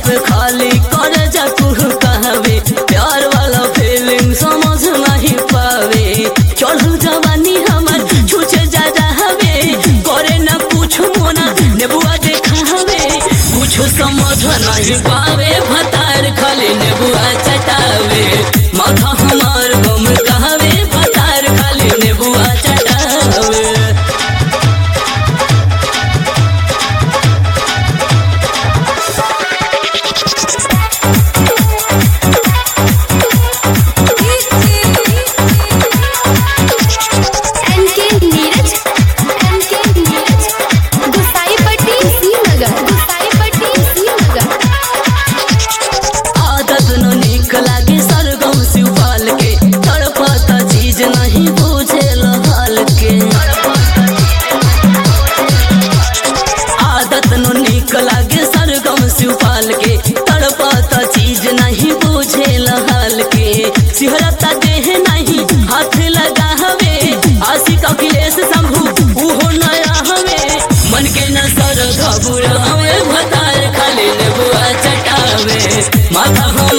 पे खाली कर जा कुह कहवे प्यार वाला फीलिंग समझ नहीं पावे चढ़ल जवानी हमर छुछे जा हवे करे न कुछ मोना नेबुआ देखा हवे कुछ समझ नहीं पावे भतार खाली नेबुआ चटावे माथा हमार गम कहवे भतार खाली नेबुआ चटावे एनके नीरज एनके नीरज गुसाईपट्टी श्रीनगर गुसाईपट्टी श्रीनगर आदत न निक लागे सरगम शिवपाल के तड़पता चीज नहीं बुझे हाल के आदत न निक लागे सरगम शिवपाल के तड़पता चीज नहीं बुझे हाल के सिहरता देह नहीं हाथ लगा हवे आशिक अखिलेश शंभू उहो नया हवे मन के न सर घबुरा हवे भतार खाली नेबुआ चटावे माथा हम